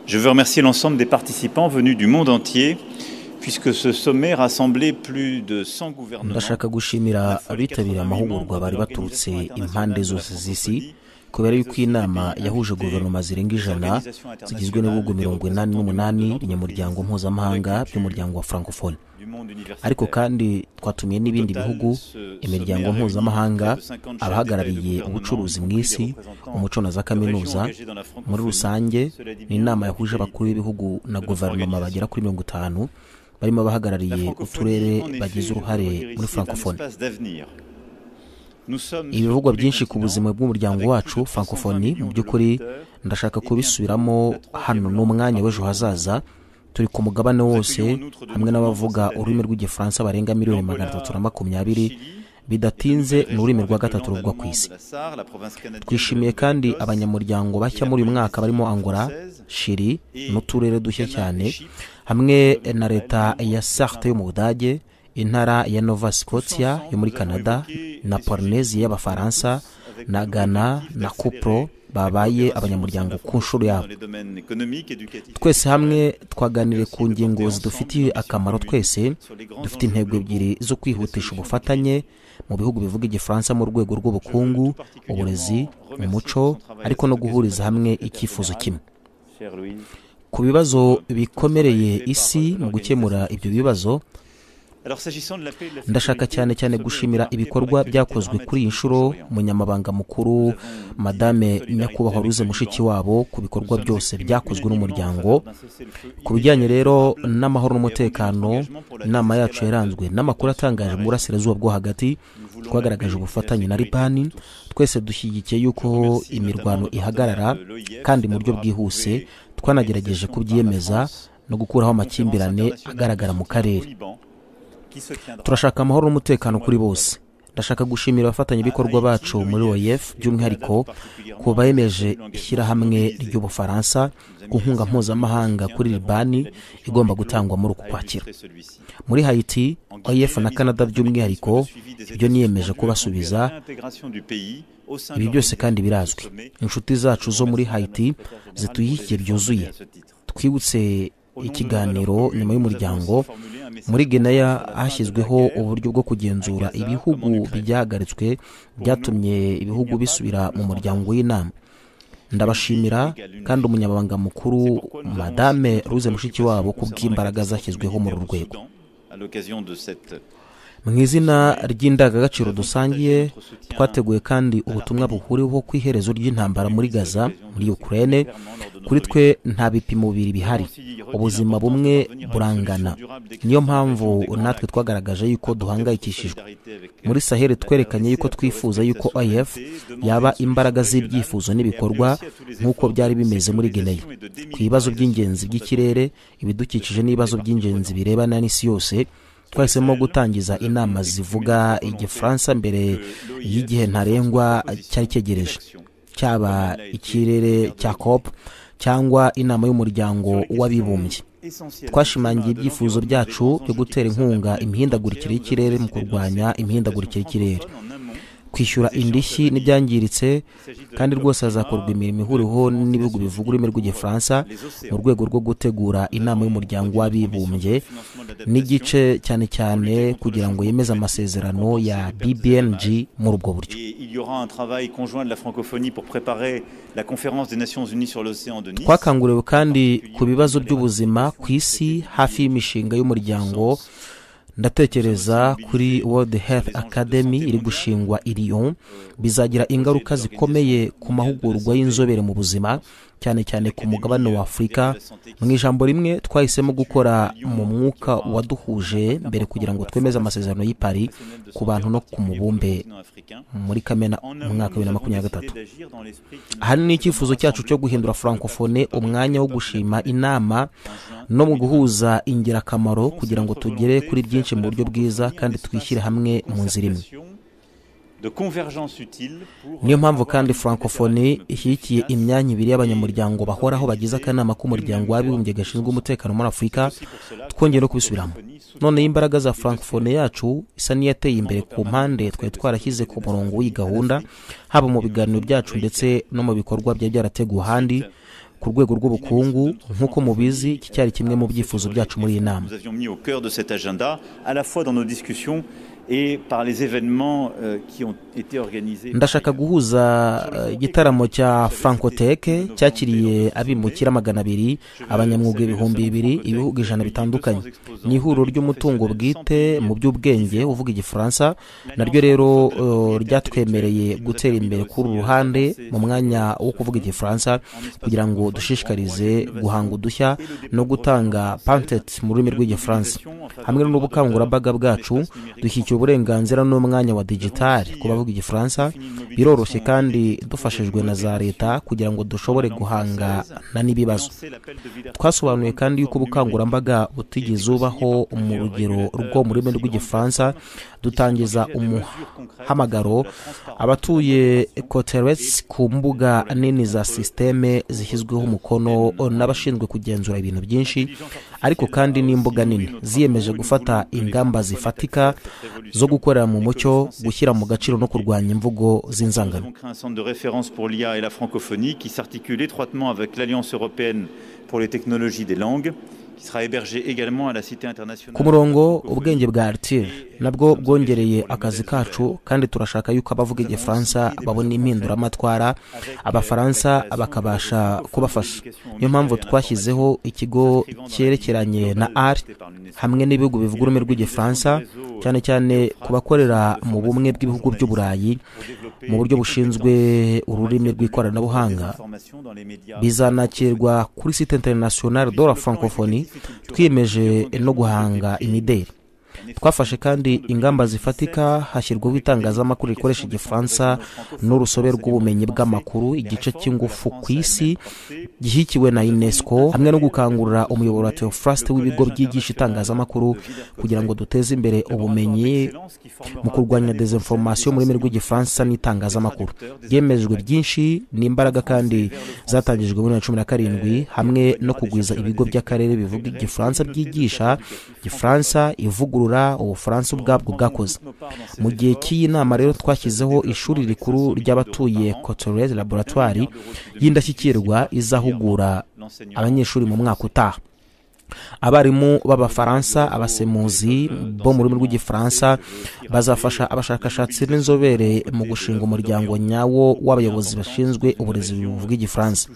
Je veux remercier l'ensemble des participants venus du monde entier puisque ce sommet rassemblait plus de 100 gouvernements. ndashaka gushimira abitabiriye amahugurwa bari baturutse impande zose z'isi kubera yuko iyi nama yahuje guverinoma zirenga ijana zigizwe n'ibihugu mirongo inani n'umunani binyamuryango mpuzamahanga by'umuryango wa francophone ariko kandi twatumiye n'ibindi bihugu imiryango mpuzamahanga abahagarariye ubucuruzi mu isi umuco na za kaminuza muri rusange ni inama yahuje abakuru b'ibihugu na guverinoma bagera kuri mirongo itanu barimo abahagarariye uturere bagize uruhare muri francophone ibivugwa byinshi ku buzima bw'umuryango wacu francophonie mu by'ukuri ndashaka kubisubiramo hano ni umwanya w'ejo hazaza turi ku mugabane wose hamwe n'abavuga ururimi rw'igifaransa barenga miliyoni magana atatu na makumyabiri bidatinze ni ururimi rwa gatatu ruvugwa ku isi twishimiye kandi abanyamuryango bashya muri uyu mwaka barimo angola shiri n'uturere dushya cyane hamwe na leta ya sarte yo mu budage intara ya nova scotia yo muri canada na polynésie y'abafaransa na ghana na cupro babaye abanyamuryango ku nshuro yabo twese hamwe twaganiriye ku ngingo zidufitiye akamaro twese dufite intego ebyiri zo kwihutisha ubufatanye mu bihugu bivuga igifaransa mu rwego rw'ubukungu uburezi umuco ariko no guhuriza hamwe icyifuzo kimwe ku bibazo bikomereye isi mu gukemura ibyo bibazo ndashaka cyane cyane gushimira ibikorwa byakozwe kuri iyi nshuro munyamabanga mukuru madame nyakubahwa ruze mushikiwabo ku bikorwa byose byakozwe n'umuryango ku bijyanye rero n'amahoro n'umutekano inama yacu yaranzwe n'amakuru atangaje mu burasirazuba bwo hagati twagaragaje ubufatanye na ribani twese dushyigikiye yuko imirwano ihagarara kandi mu buryo bwihuse twanagerageje kubyemeza no gukuraho amakimbirane agaragara mu karere turashaka amahoro n'umutekano kuri bose ndashaka gushimira abafatanyabikorwa bacu muri oef by'umwihariko ku bemeje ishyirahamwe ry'ubufaransa ku nkunga mpuzamahanga kuri libani igomba gutangwa muri uku kwakira muri haiti oef na canada by'umwihariko ibyo niyemeje kubasubiza ibi byose kandi birazwi inshuti zacu zo muri haiti zituyihikiye byuzuye twibutse ikiganiro nyuma y'umuryango muri genaya hashyizweho uburyo bwo kugenzura ibihugu byahagaritswe byatumye ibihugu bisubira mu muryango w'inama ndabashimira kandi umunyamabanga mukuru madame ruze mushikiwabo ku bw'imbaraga zashyizweho muri uru rwego mu izina ry'indangagaciro dusangiye twateguye kandi ubutumwa buhuriweho ku iherezo ry'intambara muri gaza muri ukraine kuri twe nta bipimo bibiri bihari ubuzima bumwe burangana niyo mpamvu natwe twagaragaje yuko duhangayikishijwe muri saheli twerekanye yuko twifuza yuko if yaba imbaraga z'ibyifuzo n'ibikorwa nk'uko byari bimeze muri geneya ku bibazo by'ingenzi by'ikirere ibidukikije n'ibibazo by'ingenzi birebana n'isi yose twahisemo gutangiza inama zivuga igifaransa mbere y'igihe ntarengwa cyari cyegereje cyaba ikirere cya cop cyangwa inama y'umuryango w'abibumbye twashimangiye ibyifuzo byacu byo gutera inkunga imihindagurikire y'ikirere mu kurwanya imihindagurikire y'ikirere kwishyura indishyi n'ibyangiritse kandi rwose hazakorwa imirimo ihuriweho n'ibihugu bivuga ururimi rw'igifaransa mu rwego rwo gutegura inama y'umuryango w'abibumbye n'igice cyane cyane kugira ngo yemeze amasezerano ya bbng muri ubwo buryo twakanguriwe kandi ku bibazo by'ubuzima ku isi hafi y'imishinga y'umuryango ndatekereza kuri World Health Academy iri gushingwa i Lyon bizagira ingaruka zikomeye ku mahugurwa y'inzobere mu buzima cyane cyane ku mugabane wa Afurika mu ijambo rimwe twahisemo gukora mu mwuka waduhuje mbere kugira ngo twemeze amasezerano y'i Paris ku bantu no ku mubumbe muri Kamena mu mwaka wa 2023 aha ni icyifuzo cyacu cyo guhindura francophone umwanya wo gushima inama no mu guhuza ingirakamaro kugira ngo tugere kuri byinshi mu buryo bwiza kandi twishyire hamwe mu nzira imwe niyo mpamvu kandi francophonie ishyigikiye imyanya ibiri y'abanyamuryango bahoraho bagize akanama k'umuryango w'abibumbye gashinzwe umutekano muri afurika twongeye no kubisubiramo noneho imbaraga za francophonie yacu isa n'iyateye imbere ku mpande twari twarashyize ku murongo w'iyi gahunda haba mu biganiro byacu ndetse no mu bikorwa byari byarateguwe ahandi ku rwego rw'ubukungu nk'uko mubizi iki cyari kimwe mu byifuzo byacu muri iyi nama ndashaka guhuza igitaramo cya frankoteke cyakiriye abimukira magana abiri abanyamwuga ibihumbi bibiri ibihugu ijana bitandukanye ni ihuriro ry'umutungo bwite mu by'ubwenge uvuga igifaransa naryo rero ryatwemereye gutera imbere kuri uru ruhande mu mwanya wo kuvuga igifaransa kugira ngo dushishikarize guhanga udushya no gutanga pantet mu rurimi rw'igifaransa hamwe n'ubukangurambaga bwacu dushyikira uburenganzira n'umwanya wa digitali ku bavuga igifaransa biroroshye kandi dufashijwe na za leta kugira ngo dushobore guhangana n'ibibazo twasobanuye kandi yuko ubukangurambaga butigeze ubaho mu rugero rwo mu rurimi rw'igifaransa dutangiza umuhamagaro abatuye koteresi ku mbuga nini za sisiteme zishyizweho umukono n'abashinzwe kugenzura ibintu byinshi ariko kandi n'imbuga nini ziyemeje gufata ingamba zifatika zo gukorera mu mucyo gushyira mu gaciro no kurwanya imvugo z'inzangano ku murongo ubwenge bwa aritire nabwo bwongereye akazi kacu kandi turashaka yuko abavuga igifaransa babona impinduramatwara abafaransa bakabasha kubafasha niyo mpamvu twashyizeho ikigo cyerekeranye na ari hamwe n'ibihugu bivuga ururimi rw'igifaransa cyane cyane ku bakorera mu bumwe bw'ibihugu by'uburayi mu buryo bushinzwe ururimi rw'ikoranabuhanga bizanakirwa kuri site interinasiyonari do la francophonie twiyemeje no guhanga imideli twafashe kandi ingamba zifatika hashyirwaho itangazamakuru rikoresha igifaransa n'urusobe rw'ubumenyi bw'amakuru igice cy'ingufu ku isi gishyikiwe na unesco hamwe no gukangurira umuyoboro wa teofurasite w'ibigo byigisha itangazamakuru kugira ngo duteze imbere ubumenyi mu kurwanya dezinforomasiyo mu rurimi rw'igifaransa n'itangazamakuru byemejwe byinshi ni imbaraga kandi zatangijwe muri bibiri na cumi na karindwi hamwe no kugwiza ibigo by'akarere bivuga igifaransa byigisha igifaransa ivugurura ubufaransa ubwabwo bwakoze mu gihe cy'iyi nama rero twashyizeho ishuri rikuru ry'abatuye cotoreze laboratwari y'indashyikirwa izahugura abanyeshuri mu mwaka utaha abarimu b'abafaransa abasemuzi bo mu rurimi rw'igifaransa bazafasha abashakashatsi b'inzobere mu gushinga umuryango nyawo w'abayobozi bashinzwe uburezi buvuga igifaransa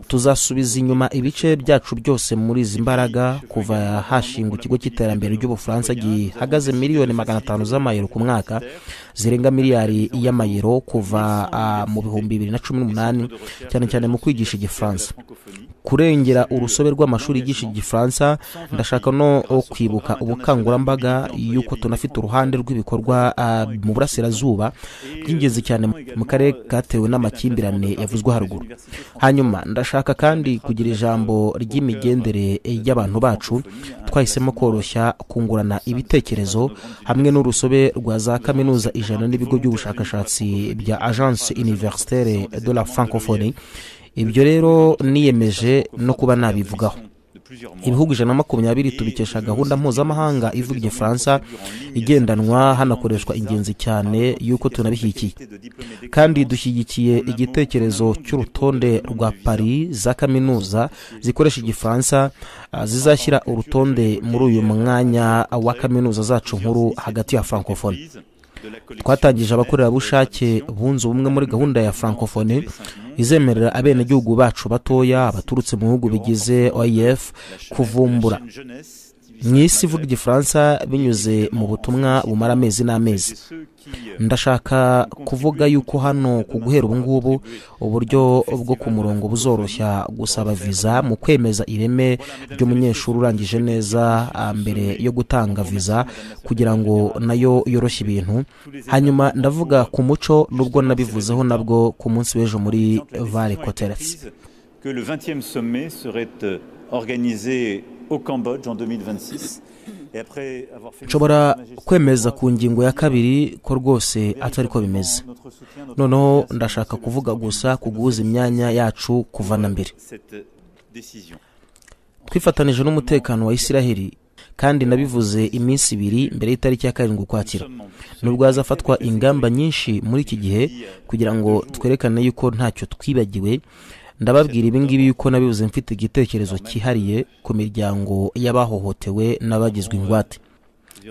tuzasubiza inyuma ibice byacu byose muri izi mbaraga kuva hashingwa ikigo cy'iterambere ry'ubufaransa gihagaze miliyoni magana atanu z'amayero ku mwaka zirenga miliyari y'amayero kuva mu bihumbi bibiri na cumi n'umunani cyane cyane mu kwigisha igifaransa kurengera urusobe rw'amashuri yigisha igifaransa ndashaka no kwibuka ubukangurambaga y'uko tunafite uruhande rw'ibikorwa mu burasirazuba by'ingenzi cyane mu karere katewe n'amakimbirane yavuzwe haruguru hanyuma ndashaka kandi kugira ijambo ry'imigendere y'abantu bacu twahisemo koroshya kungurana ibitekerezo hamwe n'urusobe rwa za kaminuza ijana n'ibigo by'ubushakashatsi bya agence universitaire de la francophonie ibyo rero niyemeje no kuba nabivugaho ibihugu ijana na makumyabiri tubikesha gahunda mpuzamahanga ivuga igifaransa igendanwa hanakoreshwa ingenzi cyane y'uko tunabishyigikiye kandi dushyigikiye igitekerezo cy'urutonde rwa paris za kaminuza zikoresha igifaransa zizashyira urutonde muri uyu mwanya wa kaminuza zacu nkuru hagati ya francophonie twatangije abakorerabushake bunze ubumwe muri gahunda ya francophonie izemerera abenegihugu bacu batoya baturutse mu bihugu bigize oef kuvumbura mu isi ivuga igifaransa binyuze mu butumwa bumara amezi n'amezi ndashaka kuvuga yuko hano ku guhera ubu ngubu uburyo bwo ku murongo buzoroshya gusaba viza mu kwemeza ireme ry'umunyeshuri urangije neza mbere yo gutanga viza kugira ngo nayo yoroshye ibintu hanyuma ndavuga ku muco n'ubwo nabivuzeho nabwo ku munsi w'ejo muri vare koteretse nshobora kwemeza ku ngingo ya kabiri ko rwose atari ko bimeze noneho ndashaka kuvuga gusa ku guhuza imyanya yacu kuva na mbere twifatanije n'umutekano wa isiraheli kandi nabivuze iminsi ibiri mbere y'itariki ya karindwi ukwakira nubwo hazafatwa ingamba nyinshi muri iki gihe kugira ngo twerekane yuko ntacyo twibagiwe ndababwira ibingibi yuko nabibuze mfite igitekerezo cyihariye ku miryango y'abahohotewe n'abagizwe ingwate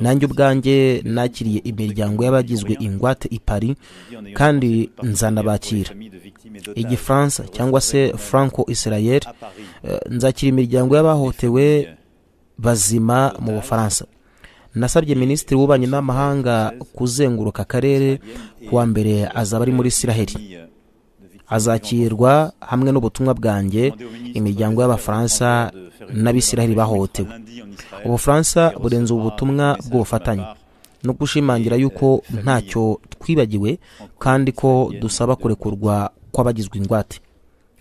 nanjye ubwanjye nakiriye imiryango y'abagizwe ingwate i paris kandi nzanabakira igifaransa cyangwa se franco israel eh, nzakira imiryango y'abahohotewe bazima mu bufaransa nasabye minisitiri w'ububanyi n'amahanga kuzenguruka akarere kuwa mbere azaba ari muri israheli azakirwa hamwe n'ubutumwa bwanjye imiryango y'abafaransa n'abisiraheli bahohotewe ubufaransa burenze ubu butumwa bw'ubufatanye no gushimangira yuko ntacyo twibagiwe kandi ko dusaba kurekurwa kw'abagizwe ingwate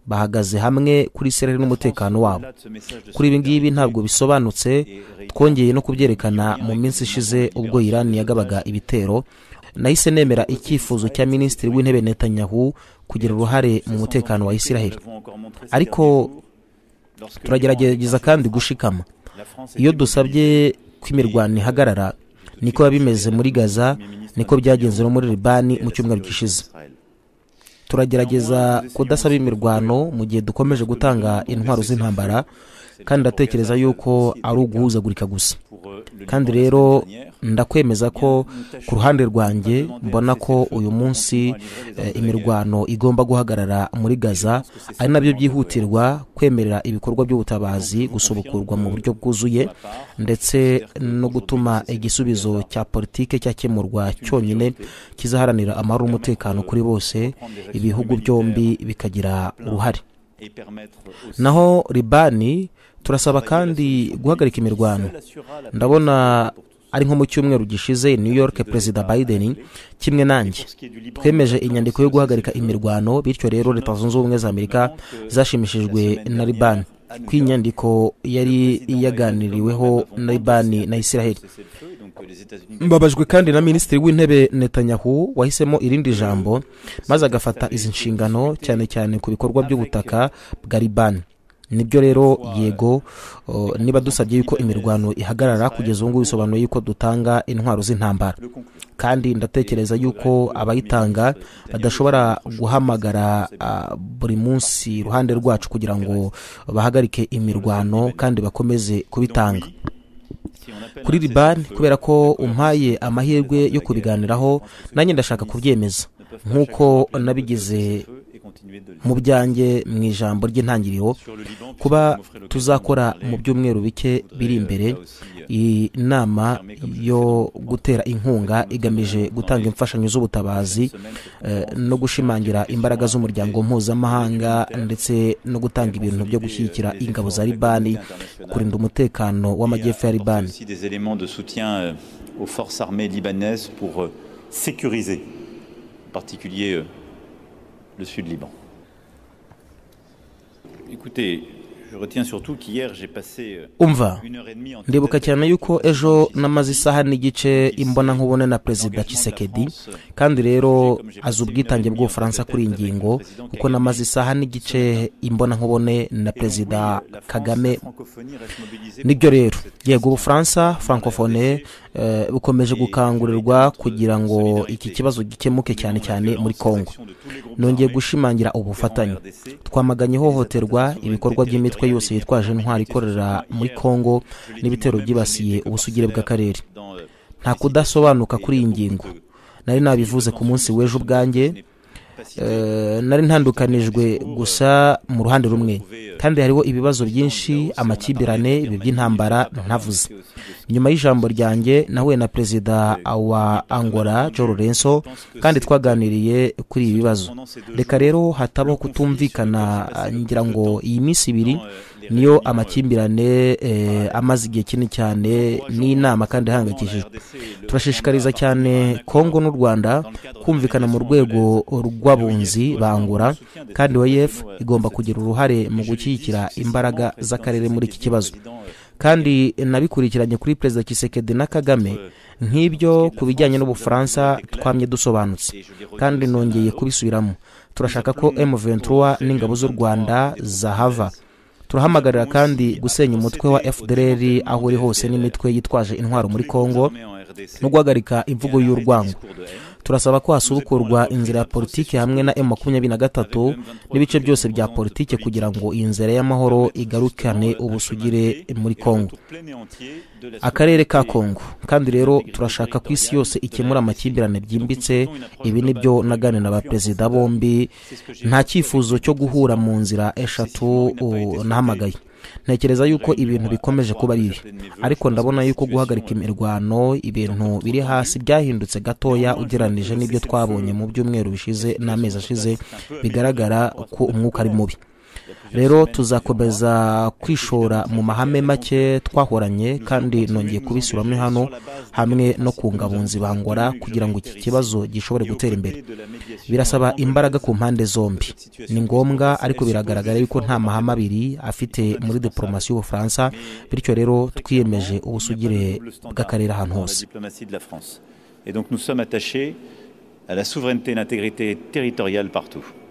bahagaze hamwe kuri sereri n'umutekano wabo kuri ibi ngibi ntabwo bisobanutse twongeye no kubyerekana mu minsi ishize ubwo Iran yagabaga ibitero nahise nemera icyifuzo cya minisitiri w'intebe netanyahu kugira uruhare mu mutekano wa israheli ariko turagerageza kandi gushikama iyo dusabye ko imirwano ihagarara niko biba bimeze muri gaza niko byagenze no muri libani mu cyumweru gishize turagerageza kudasaba imirwano mu gihe dukomeje gutanga intwaro z'intambara kandi ndatekereza yuko ari uguhuzagurika gusa kandi rero ndakwemeza ko ku ruhande rwanjye mbona ko uyu munsi eh, imirwano igomba guhagarara muri gaza ari nabyo byihutirwa kwemerera ibikorwa by'ubutabazi gusubukurwa mu buryo bwuzuye ndetse no gutuma igisubizo cya politike cyakemurwa cyonyine kizaharanira amahoro n'umutekano kuri bose ibihugu byombi bikagira uruhare naho libani turasaba kandi guhagarika imirwano ndabona ari nko mu cyumweru gishize new york perezida biden kimwe nanjye twemeje inyandiko yo guhagarika imirwano bityo rero leta zunze ubumwe za amerika zashimishijwe na libani ko iyi nyandiko yari yaganiriweho na libani na israheli mbabajwe kandi na minisitiri w'intebe netanyahu wahisemo irindi jambo maze agafata izi nshingano cyane cyane ku bikorwa by'ubutaka bwa libani nibyo rero yego uh, niba dusabye yuko imirwano ihagarara kugeza ubu ngubu bisobanuye yuko dutanga intwaro z'intambara kandi ndatekereza yuko abayitanga badashobora guhamagara uh, buri munsi iruhande rwacu kugira ngo bahagarike imirwano kandi bakomeze kubitanga kuri libani kubera ko umpaye amahirwe yo kubiganiraho nanjye ndashaka kubyemeza nk'uko nabigize mu byanjye mu ijambo ry'intangiriro kuba tuzakora mu byumweru bike biri imbere iyi nama yo gutera inkunga igamije gutanga imfashanyo z'ubutabazi no gushimangira imbaraga z'umuryango mpuzamahanga ndetse no gutanga ibintu byo gushyigikira ingabo za libani kurinda umutekano w'amajyepfo ya libani sécuriser en particulier le sud Liban. Écoutez, je retiens surtout qu'hier j'ai passé umva ndibuka cyane yuko ejo namaze isaha n'igice imbona nkubone na perezida Tshisekedi kandi rero azi ubwitange bw'ubufaransa kuri iyi ngingo kuko namaze isaha n'igice imbona nkubone na perezida kagame nibyo rero yego ubufaransa francofone eh, bukomeje gukangurirwa kugira ngo iki kibazo gikemuke cyane cyane muri congo nongeye gushimangira ubufatanye twamaganye ihohoterwa ibikorwa by'imitwe yose yitwaje intwari ikorera muri congo n'ibitero byibasiye ubusugire bw'akarere nta kudasobanuka kuri iyi ngingo nari nabivuze ku munsi w'ejo ubwanjye nari ntandukanijwe gusa mu ruhande rumwe kandi hariho ibibazo byinshi amakimbirane ibi by'intambara ntavuze nyuma y'ijambo ryanjye nahuye na perezida wa angola Joe Lorenzo kandi twaganiriye kuri ibi bibazo reka rero hatabaho kutumvikana ngira ngo iyi minsi ibiri niyo amakimbirane amaze igihe kinini cyane n'inama kandi ihangayikishijwe turashishikariza cyane kongo n'u rwanda kumvikana mu rwego rw'abunzi bangura kandi oef igomba kugira uruhare mu gushyigikira imbaraga z'akarere muri iki kibazo kandi nabikurikiranye kuri perezida kisekedi na kagame nk'ibyo ku bijyanye n'ubufaransa twamye dusobanutse kandi nongeye kubisubiramo turashaka ko M23 n'ingabo z'u Rwanda zahava turahamagarira kandi gusenya umutwe wa fdr aho uri hose n'imitwe yitwaje intwaro muri congo no guhagarika imvugo y'urwango turasaba ko hasubukurwa inzira ya politiki hamwe na emu makumyabiri na gatatu n'ibice byose bya politiki kugira ngo iyi nzira y'amahoro igarukane ubusugire muri kongo akarere ka kongo kandi rero turashaka ko isi yose ikemura amakimbirane byimbitse ibi ni byo nagane na ba perezida bombi nta cyifuzo cyo guhura mu nzira eshatu nahamagaye ntekereza yuko ibintu bikomeje kuba bibi ariko ndabona yuko guhagarika imirwano ibintu biri hasi byahindutse gatoya ugereranije n'ibyo twabonye mu byumweru bishize n'amezi ashize bigaragara ko umwuka ari mubi rero tuzakomeza kwishora mu mahame make twahoranye kandi nongeye kubisuramo hano hamwe no kungabunzi bangora kugira ngo iki kibazo gishobore gutera imbere birasaba imbaraga ku mpande zombi ni ngombwa ariko biragaragara yuko nta mahame abiri afite muri diporomasi y'ubufaransa bityo rero twiyemeje ubusugire bw'akarere ahantu hose Et donc nous sommes attachés à la souveraineté et l'intégrité territoriale partout.